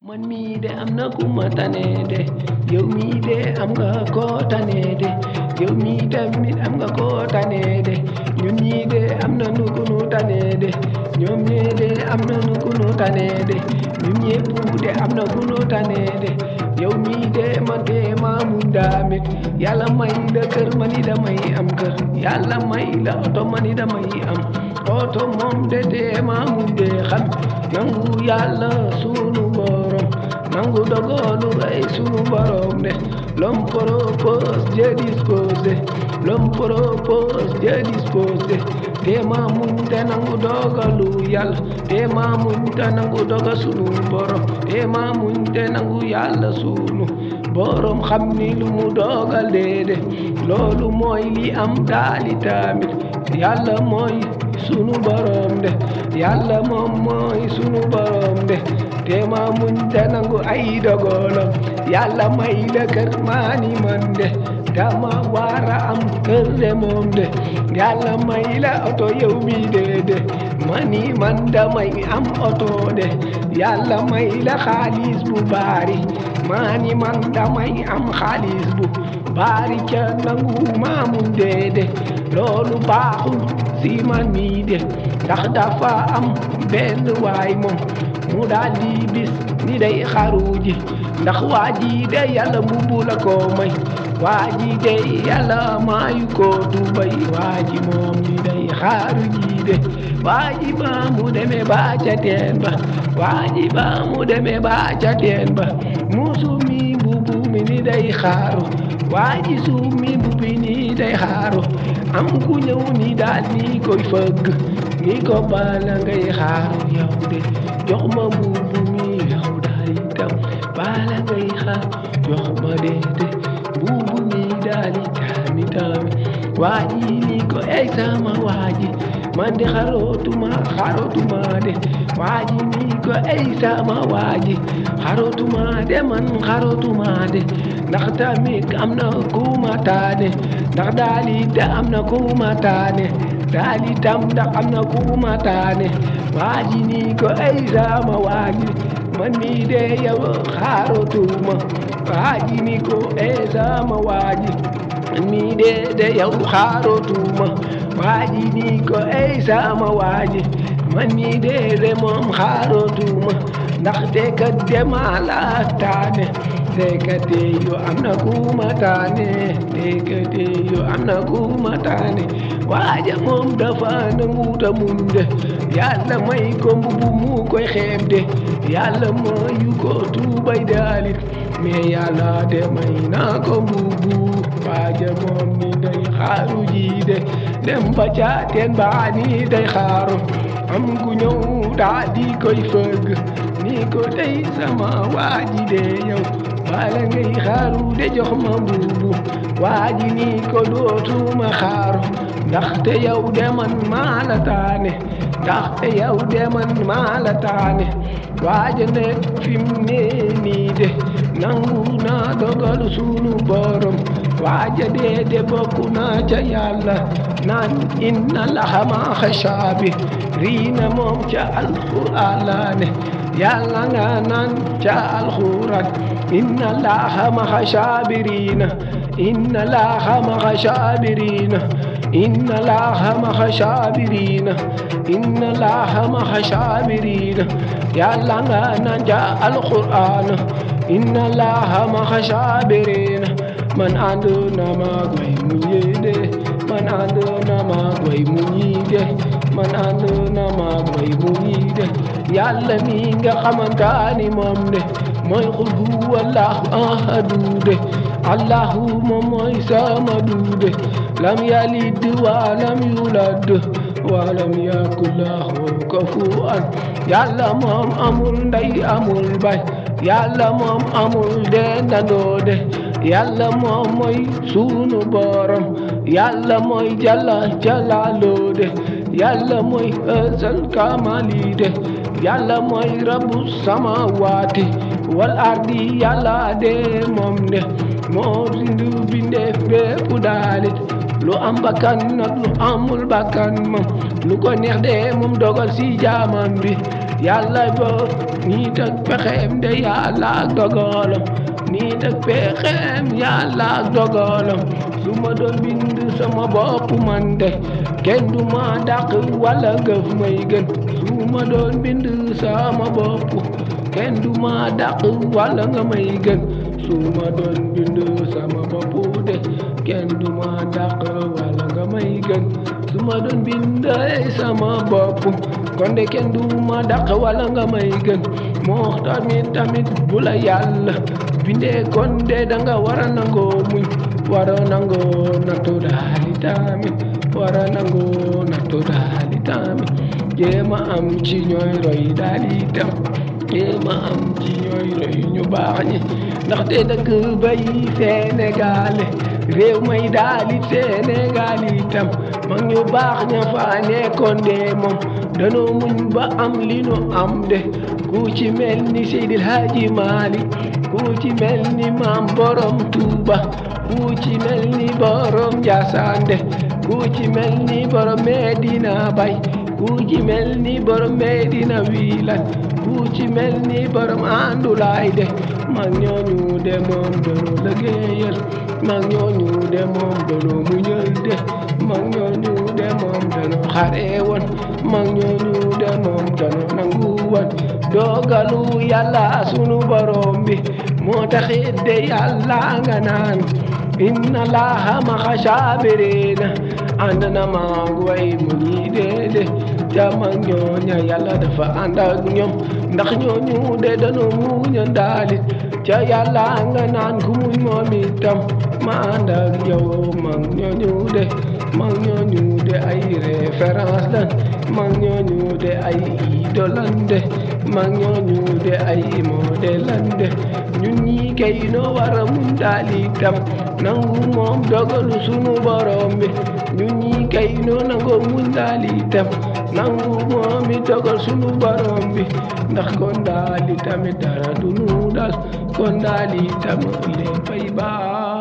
man mii de am na ku ma tane de yow mii de am nga koo tane de yow mii tamit am nga koo tane de ñun ñii de am na nu ku nu tane de ñoom ñee de am na nu ku nu tane de ñun ñépp de am na ku nu tane de yow mii de man de maa mun damit yàlla may la kër ma ni damay am kër yàlla may la oto ma ni damay am oto moom de de maa mun de xam nangu yàlla sunu borom nangu dogalu ay sunu borom de l'homme propose Dieu dispose l'homme propose Dieu dispose te maa muñ te nangu dogalu yàlla te maa muñ te nangu doga sunu borom te maa muñ te nangu yàlla sunu borom xam ni lu mu dogal de loolu mooy li am daali tamit yàlla mooy sunu borom de yàlla moom mooy sunu borom de te maa muñ te nangu ay dogalam yàlla may la kër maa ni man de dama wara am kër de moom de yàlla may la oto yow mi de de mani man damay am oto de yàlla may la xaalis bu baari mani man damay am xaalis bu baari ca nangu maamun de de loolu baaxul si man mi de ndax dafa am benn waay moom mu daal di bis ni day xaru ji ndax waa ji de yàlla mbubu la ko may waa ji de yàlla maayu ko tubay waa ji moom ni day xaaru ji de waa ji ba mu demee ba ca teen ba waa ji ba mu demee ba ca teen ba musu mi mbubu mi ni day xaaru waa ji suuf mi mbubi ni day xaaru am ku ñëw ni daal ni koy fëgg ni ko bala ngay xaaru yow de jox ma mbubu mi yow daal itam bala ngay xaar jox ma de de mbubu mi daal itam itam waa ji ni ko ey sama waa ji man de xarootuma xarootuma de waa ji ni ko ey sama waa ji xarootuma de man xarootuma de ndax tamit am na ku ma taane ndax daal it am na ku ma taane daal itam ndax am na ku ma taane waa ji ni ko ey sama waa ji man mii de yow xarootuma waa ji ni ko ey sama waa ji man mii de de yow xarootuma waa ji ni ko ey sama waa ji man mii de de moom xarootuma ndaxte kat dema la taane te kat yo am na ku ma taane te kat yo am na ku ma taane waaja moom dafa nanguta muñ de yàlla may ko mbubu mu koy xeeb de yàlla mayu ko tuubay daalit mais yàlla de may naa ko mbubu waaja moom ni day xaaru ji de dem ba ca teen baa ni day xaaru am ku ñëw daa di koy fëgg ni ko tey sama waaji de yow bala ngay xaaru de jox ma mbubu waaji ni ko dootuma xaaru ndaxte yow de man maa la taane ndaxte yow de man maa la taane waaja nekk fi mu ne nii de nangu naa dogal sunu borom waaja de de bokku naa ca yàlla naan inna laha ma xashaabi riina moom ca alquraan la ne yàlla nga naan ca alquraan inna laha ma xashaabiriina inna laha ma xashaabiriina inna laha ma xashaabiriina inna laha ma xashaabiriina yàlla nga naan ca alquraan inna laha ma xashaabiriina man ànd na maag way mu ñeede man ànd na maag way mu ñiide man ànd na maag way mu ñiide yàlla mi nga xamantaani moom de mooy xul huwa allahu ahadu de allahu moom mooy samadu de lam yalid wa lam yulad wa lam yakun lahu kufuwan yàlla moom amul ndey amul bay yàlla moom amul dendandoo de yàlla moom mooy sunu borom yàlla mooy jalla jalaaloo de yàlla mooy ësal kamali de yàlla mooy rabu samawaati wal ardi yàlla de moom de moo rindu bindeef bépp daalit lu am bakkan nag lu amul bakkan moom lu ko neex de moom dogal si jaamam bi yàlla bo nit ak pexeem de yàlla ak dogalam nit ak pexeem yàlla ak dogalam su ma doon bind sama bopp man de kenn du ma dàq wala gëf may gën su ma doon bind sama bopp kenn du ma dàq wala nga may gën su ma doon bind sama bopp de kenn du ma dàq wala nga may gën su ma doon bind sama bopp kon de kenn du ma dàq wala nga may gën moo tamit tamit bu la yàlla bindee kon de danga war a nangoo muñ war a nangoo nattu daali tamit war a nangoo nattu daali tamit jéema am ci ñooy roy daali tam jéema am ci ñooy roy ñu baax ñi ndaxte dëkk bay Sénégal réew may daali Sénégal itam mag ñu baax ña fa nekkoon de moom danoo muñ ba am li nu am de ku ci mel ni Seydil Hadji Malick ku ci mel ni maam borom Touba ku ci mel ni borom Ndiassane de ku ci mel ni borom Medina Baye ku ci mel ni borom Medina Wilane ku ci mel ni borom Andoulaye de mag ñooñu de moom doonu liggéeyal mag ñooñu de moom doonu muñal de mag ñooñu de moom doonu xare woon mag ñooñu de moom doonu nangu woon dogalu yàlla sunu borom bi moo taxit de yàlla nga naan inna laaha maxa saabiriina ànd na maag way mu ñi de ca mag ñooña yàlla dafa ànd ak ñoom ndax ñooñu de danoo muña ndaalit ca yàlla nga naan ku muñ moom itam ma ànd ak yow mag ñooñu de mag ñooñu de ay référence lan mag ñooñu de ay idole lan de mag ñooñu de ay modèle lan de ñun ñi kay noo war a muñ daal itam nangu moom dogalu sunu borom bi ñun ñi kay noo nangoo muñ daal itam nangu moom mi dogal sunu borom bi ndax kon daal itamit dara du nu dal kon daal itam léppay baax